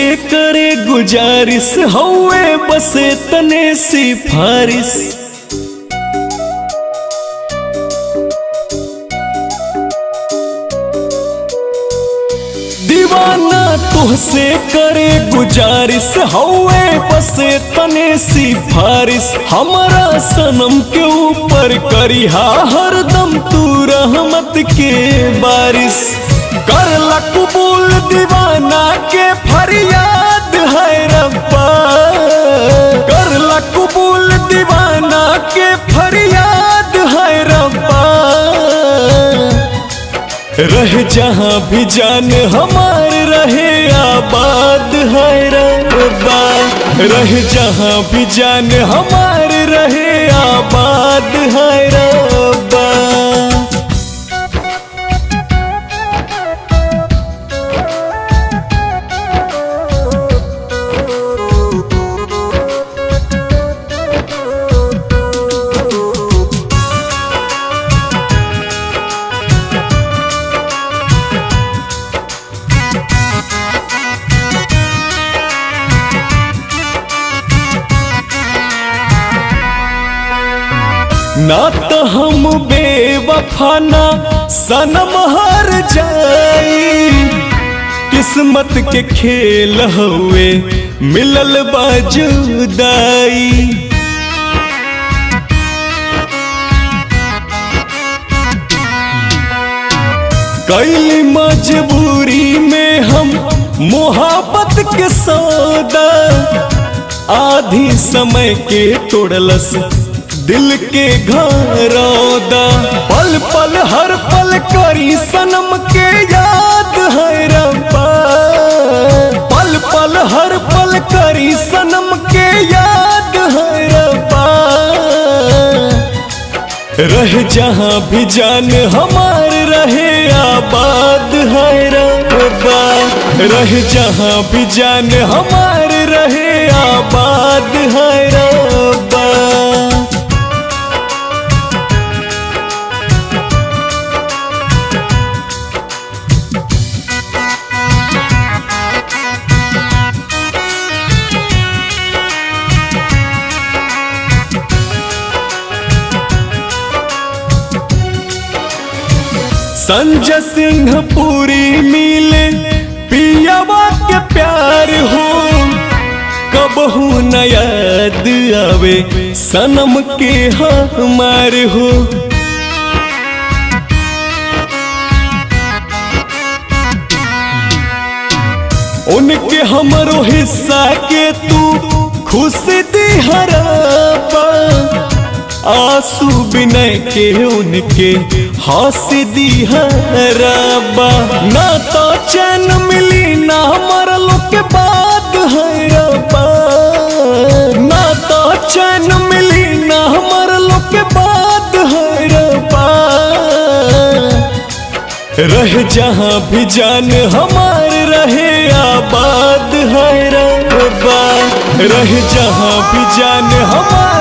करे गुजारिश हौवे बसे तने सिफारिश दीवाना तुहसे करे गुजारिश हौवे बसे तने सिफारिश हमारा सनम के ऊपर करिहा हरदम तू रहमत के बारिश कर ला कबूल दीवाना के फरियाद है रब्बा कर ला कबूल दीवाना के फरियाद है रब्बा रह जहाँ भी जान हमार रहे आबाद है रब्बा रह जहाँ भी जान हमार रहे आबाद है रब्बा ना तो हम बेवफा ना सनम हार जाई किस्मत के खेल हुए मिलल बाजुदाई कैली मजबूरी में हम मोहब्बत के सौदा आधी समय के तोड़लस दिल के घरौदा पल पल हर पल करी सनम के याद है रब्बा पल पल हर पल करी सनम के याद है रब्बा रह जहाँ भी जान हमार रहे आबाद है रब्बा रह जहाँ भी जान हमार रहे आबाद है रब्बा संजय सिंह पूरी मिले पियावा के प्यार हो कबहू न याद आवे सनम के हमार हो उनके हमरो हिस्सा के तू खुशी दी हराबा आंसू बिनय के उनके हंसी दी हराबा ना तो चैन मिली ना मरलो के बाद है रब्बा ना तो चैन मिली ना मरलो के बाद है रब्बा रह जहाँ भी जान हमार रहे आबाद है रब्बा रह जहाँ भी जान हमार